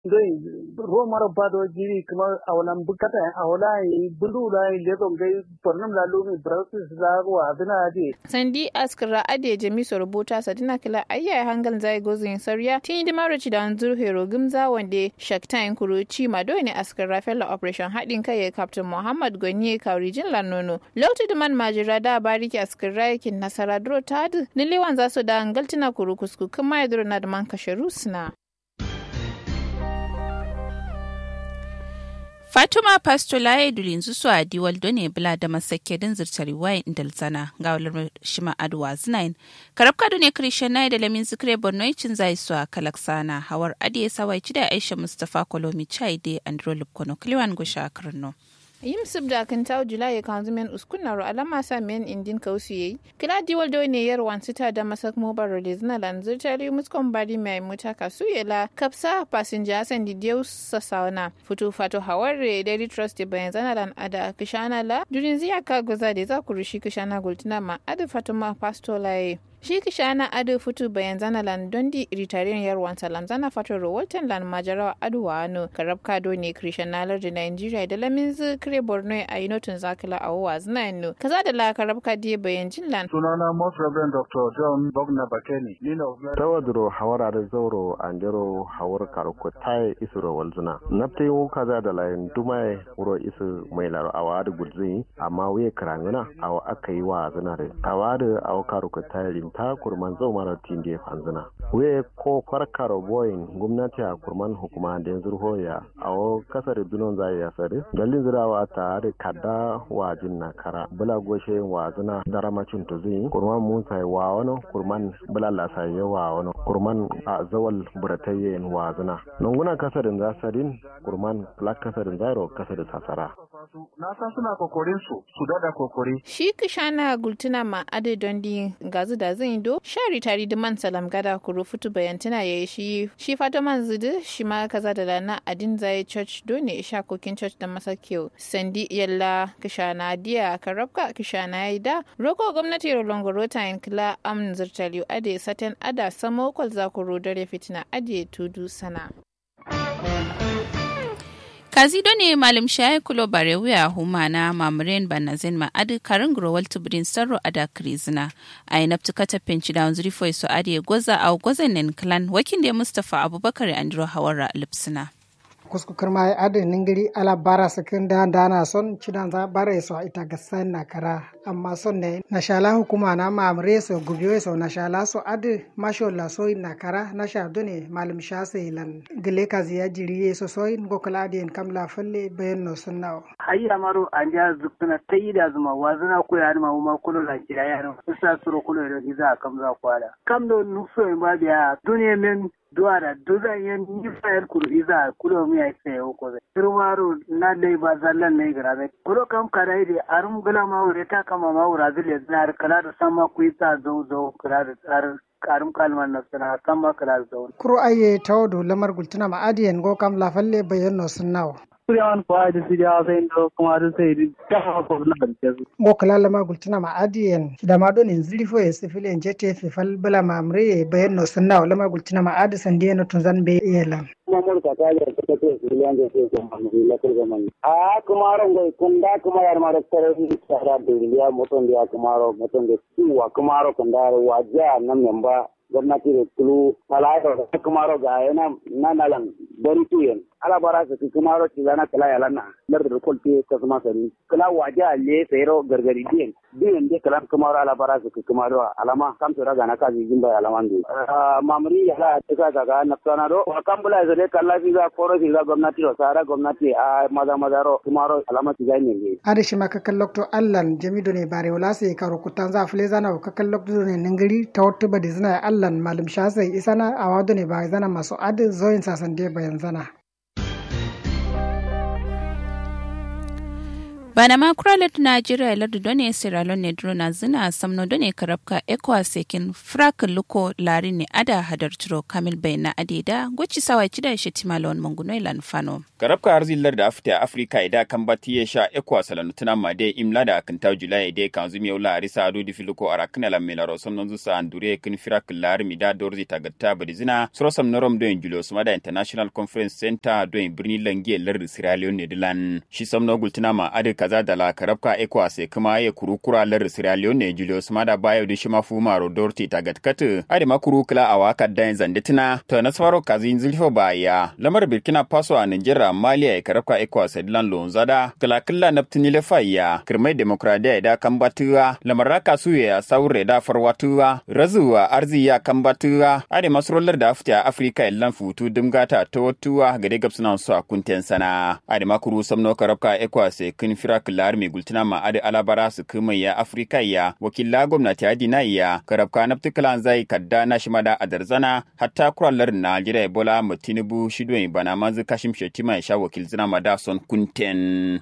doi romar bado jiri kuma awalan bukata awala bulu la leto gai pornam la lumi brasis la wa adina ade sandi askara ade jami so rubuta sadina kila ayya hangal zai gozin sarya tin di maroci da anzur hero gumza wande shaktain kuruci mado ne askara fella operation hadin kai captain muhammad gonye kaurijin lanono lauti da man majira da bariki askara yakin nasara dro tad nilewan za su da angaltina kuru kusku kuma ya duro na da man kashe rusna Fatuma Pastolaye dulinzu su a diwal done bila da masakke din zirtari wayan indalzana ga walar shima aduwa zinain. Karab kado ne Christian da lamin zikre Borno cin zai su a kalaksana hawar adiye sawai da Aisha Mustapha Kolomi Chai de Andro Lupkono Kliwan Gusha Karno. yim sib da kan taw julai kan zumen uskuna ro alama sa men indin kausu yayi kila diwal do ne yar wan sita da masak mobar release na lan zirtari muskon bari mai muta kasu yela kapsa passenger san di deus sasauna futu fato haware daily trust de bayan zana lan ada kishana la durin ziya ka goza de za ku rushi kishana gultina ma ada fatuma pastolaye shi kishana ado futu bayan zana lan dondi ritariyan yarwan salam zana fato rawaltan lan majarawa ado wa ano karab kado ne krishan nalar da nigeria da lamin zu kire borno a yi notin zakila a wa zina yano kaza da la karab kadi bayan jin lan sunana most reverend dr john bogna bakeni nina tawadro hawara da zauro andero hawar karuko tai isuro walzuna nafte wo kaza da layin dumai wuro isu mai laro awa da gudzi amma wuye karangana awa aka yi wa zina da awa da awa karuko tai ta kurman zau mara tinde fanzina we ko farkaro boyin gwamnati a kurman hukuma da yanzu hoya a o kasar dunon zai ya sare dalin zirawa ta da kada wajin na kara bula goshe wa zina daramacin to zai kurman mun sai wa wani kurman bula lasa ya wa wani kurman a zawal buratayyen wa zina nunguna kasarin zasarin kurman black kasarin zairo kasar sasara na san suna kokorin su su dada kokori shi kishana gultuna ma ade dondi gazu da zan do shari tari da man salam gada kuro futu bayantana ya yi shi shi fata man zudu shi ma kaza da lana adin zai church do ne isha kokin church da masakiyo sandi yalla kishana diya karabka kishana ya da roko gwamnati rolongoro ta yin kila am zirtaliyu ade saten ada samo kwal zakuro dare fitina ade tudu sana kazi ne malam shaye kulo bare wuya huma na mamuren banazin ma adi karin growal tubrin sarro ada krizina a yi naftu kata penci da wanzuri foi so adi goza a gozan nen clan wakin da mustafa abubakar andro hawara lipsina kusku kirma ya adi ningiri ala bara sakin da dana son cidan za bara so ita gasan na kara amma son ne na shala hukuma na mamre so gubiyo so na shala so adi masho la so na kara na sha dune malam sha sai lan gile ka ziya jiri so so in go kala di kam la falle bayan no sunna hayya maro an ja zukuna tayi da zuma wazana ko ya ma ma kullu la kira ya no sa suro kullu da giza kam za kwala kam do nufo in ba biya duniya men duwara duza yen ni fayar kuru iza kulo mi ay se o ko turwaro na dai ba zallan ne grabe kulo kam karai de arum gala ma wure ta kama ma wura zile na kala da sama ku isa zo zo kala da tsar karum kalman na sana sama kala da zo kuro aye tawdo lamar gultuna ma adiyen go kam la falle bayan no sunnawo Kuriyawan kwa da su da sai da kuma da sai da ta ko na da su. Mo kala lama gultuna ma adiyen da ma don in zilifo ya sifile jete fi fal bala ma amre bayan no sunna lama gultuna ma adi sande no tun zan be yela. Kuma mun ka ta da ta ce su liyan da sai kuma mu la ko zaman. A kuma ran go kun da kuma yar ma da tare ni tsara da liya muton da kuma ro muton da suwa kuma ro kun da waja nan memba gwamnati da tulu malaika da kumaro ga yana nanalan bari tuyen ala bara su kumaro ci zana kala ya lana lar da kolte ka kuma sani kala waja le sayro gargari din din de kala kumaro ala bara su kumaro alama kam to daga na ka ji jimba alama ndu mamri ya la ta ga ga na tsana do wa kambula zale kala fi ga koro fi ga gwamnati ro sara gwamnati a maza maza ro kumaro alama ci ganye ne ade shi maka kallokto allan jamido ne bare wala sai karo kutan za fule zana ka kallokto ne ningiri tawattu badi zana allan malam shasai isana a wado ne ba zana masu adin zoyin sasan dai bayan zana bana ma kuralet najeriya lardu done sierra leone drona zina samno done karabka ekwa sekin frak luko lari ne ada hadar turo kamil bai na adeda goci sawa cida shi timalon manguno ilan fano karabka har zillar da afta afrika ida kan bati ya sha ekwa salanu tuna ma de imla da kan taw julai de kan zumi yola arisa adu di filuko arakna la melaro samnon zu sa andure kin frak lari mi da dorzi tagatta badizina soro sam norom do julo sumada international conference center do birni lange lardu sierra leone dilan shi samno gultuna ma ade kaza da la karabka ekwa se kuma ya kurukura lar Sierra Leone Julius Mada Bayo da shima Fumaro Dorti ta gatkatu ade makuru kula a waka da zanditina to na swaro kazin zulfo baya lamar Burkina Faso a Nigeria Mali ya karabka ekwa Sedlan Lonzada kala kala naptini le faya kirmai demokradiya da kambatuwa lamar raka suye ya saure da farwatuwa razuwa arziya kambatuwa ade masrolar da afta Afrika illan futu dumgata totuwa gade gabsunan su a kunten sana ade makuru samno karabka ekwa se kin firak lar mai gultuna ma adi alabara su kuma ya afirka ya wakila gwamnati adi na ya karabka na ptikalan zai kadda na shimada a darzana hatta kurallar najeriya bola mu tinubu shidwai bana manzu kashim shetima ya sha wakil zina ma da son kunten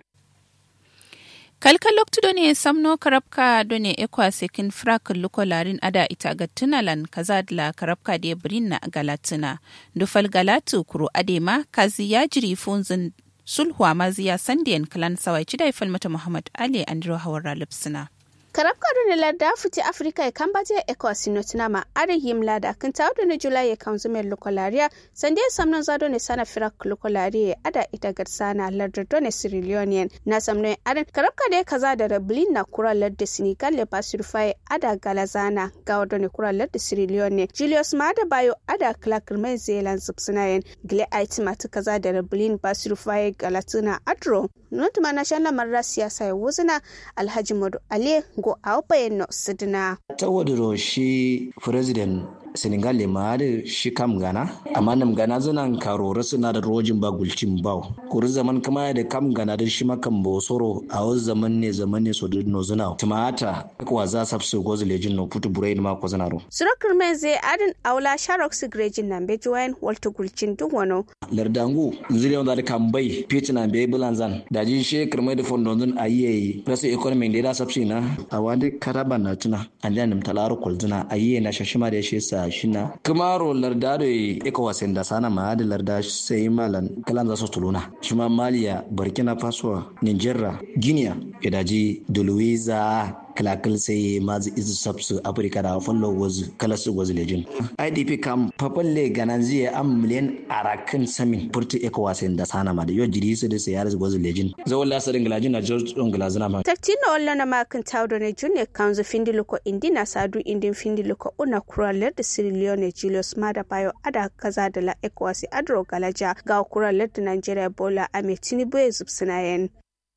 kalkal loktudo ne samno karabka done ekwa sekin frak luko larin ada ita ga tunalan kaza la karabka de brinna galatina dufal galatu kuro adema kazi ya jiri funzin sulhuwa maziya sandiyan kalan sawai cidai falmata muhammad ali andro hawara lipsina karab kadu ne larda futi afrika e kambaje e ko sinotina ma are yim lada kan tawdo ne julai e kanzu mel lokolaria sande samnon zado ne sana firak lokolaria ada ita garsana larda do ne sirilionian na samno adan karab kade kaza da rablin na kura larda senegal le pasurfai ada galazana ga do ne kura larda sirilione julius mada bayo ada clark mai zealand subsinayen gle aitimata kaza da rablin pasurfai galatuna adro notuma na shan lamarin siyasa ya wuzina alhaji madu ali go a bayan sidina. ta wadda shi president senegal le ma da shi kam gana amma nam gana zanan karora suna da rojin ba gulcin ba kuri zaman kama da kam gana da shi makan bosoro a wasu zaman ne zaman ne so da no zuna tumata kwa za sa su gozu lejin no putu burai ma ko zana ro surakar mai zai adin aula sharok su grejin nan be join walta gulcin duk wano lardangu zire wanda da kan bai pit na be bulanzan da ji she kirmai da fondon zun ayiye rasa economy da da sabsi na a wani karaba na tuna an da nim talaro kulzuna ayiye na shashima da shi sa shina kamaro larda da eka wasen da sana ma da larda sai malan kalan za su tuluna shima maliya burkina faso nigeria guinea idaji duluiza kalakal sai mazi izu sabsu afirka da fallo wazu kala su wazu lejin idp kam papalle ganan zai am miliyan arakan samin furtu eka wasen da sana ma da yau jiri su da sai yaris wazu lejin zawon lasarin galajin na george don galazina ma taktina walla na makin tawdo ne junne kanzu findiluko indina sadu indin findiluko una kuralar da sirilione julius mada bayo ada kaza da la ekwasi adro galaja ga kuralar da nigeria bola ame tinubu ya zubsinayen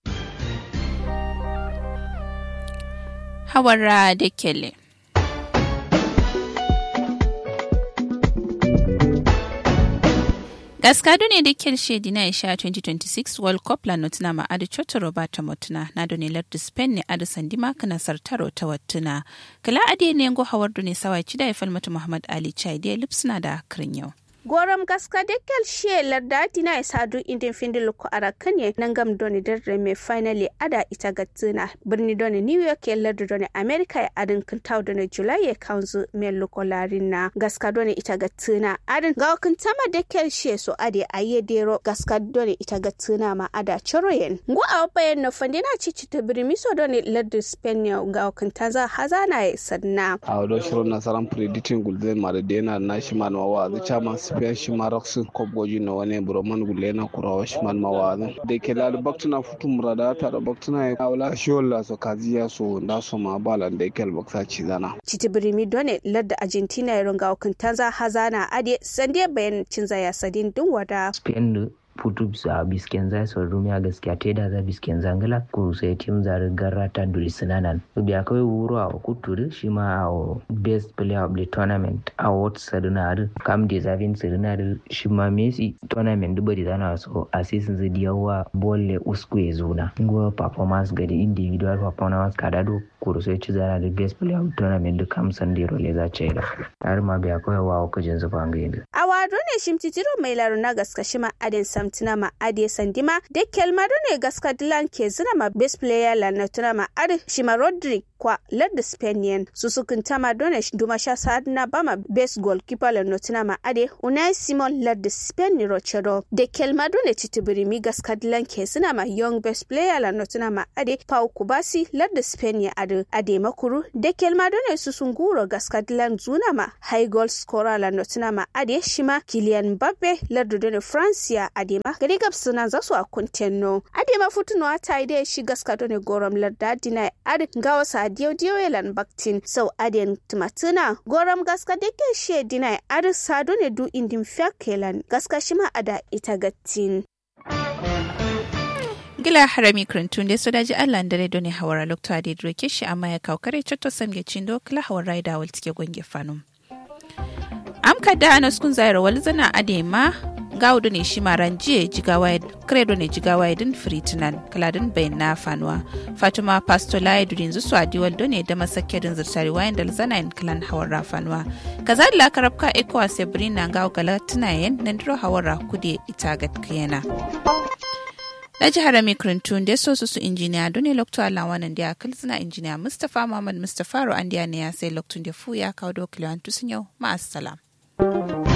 hawara da kele gaskado ne da kelshe dina isha 2026 world cup la notina ma adi choto robata motuna na doni lardu spain ne adi sandima kana sartaro ta wattuna kala adi ne ngo hawardu ne sawa chida ya falmata muhammad ali chai da lipsna da akrin yau gorom gaska dekel she lardati na sadu indin findil ko arakanye nangam doni darre me finally ada ita gatsina birni doni new york ya lardu doni america ya adin kintaw doni july ya kanzu me loko na gaska doni ita gatsina adin ga kintama dekel she so ade aye dero gaska doni ita gatsina ma ada choroyen ngu a bayan no fandina cici ta birmi so doni lardu spain ya ga kintaza hazana ya sanna a wado shiro nasaran predicting gulden ma da dena na shi man wa zai chama spiyan shi ma raksin kobgoji na wani buroman gulle na kurawa shi man mawazin da ke lali baktuna futu murada ta da baktuna ya kawula shi wala so kaziya so da so ma balan da ke albakta ci zana. Citi birimi done ladda Argentina ya runga tanza hazana ade sande bayan cin zaya sadin dun wada. Spain putu bisa bisken zai so rumiya gaskiya te da za bisken zangala ku sai tim zar garata duli sinanan biya kawai wuro a kuturi shi ma a best player of the tournament award sadinar kam deserving sadinar shi ma messi tournament duba da zana so assistant zai diyawa bolle usku ya zuna ngo performance ga individual performance kada do kuru sai ci zana da best player of the tournament da kam san dero le za ce da har ma biya kawai wa kujin zuba ga a wado ne shimtitiro mai laro na gaska shi ma adin sam tuna ma ade sandima de kelmado ne gaska dilan ke zina ma best player la na tuna ma ade shima rodrick kwa ladda spanian susukun tama done duma sha sadna bama best goalkeeper la notina ma ade unai simon ladda spain ni rochedo de kelmado ne titibiri mi gaska dilan ke zina ma young best player la notina ma ade pau kubasi ladda spain ya ade ade makuru de kelmado ne susunguro gaska dilan zuna ma high goal scorer la notina ma ade shima kilian mbappe ladda done france ya ade ma gari gab suna zasu a kuntenno ade ma futuno ata ide shi gaska done gorom ladda dina ade gawa sa diyo diyo elan baktin sau aden tumatuna gorom gaska deke she dina ade sado ne du indin fyakelan gaska shima ada ita gattin gila harami krintun da sodaji allah da redo ne hawara lokta da droke shi amma ya kaukare cotto samge cindo kila hawara da wal tike gonge fanum amka da anas kun zaira wal zana adema gawdo ne shi maran jiye jigawa credo ne jigawa din fritinan kaladin bayan na fanuwa fatima pastola ya durin zusu a diwal ne da masakke din zirtari wayan da zana in kalan hawar fanuwa kaza da lakarabka ekowa sabrina gawo galatina yan nan diro hawar kude ita gatkiyana na jihar mikrintun da so su injiniya dole lokto alawanan da akal suna injiniya mustapha muhammad mustapha ro an ne ya sai loktun da fu ya kawo dokiliyan tusun yau ma'asalam.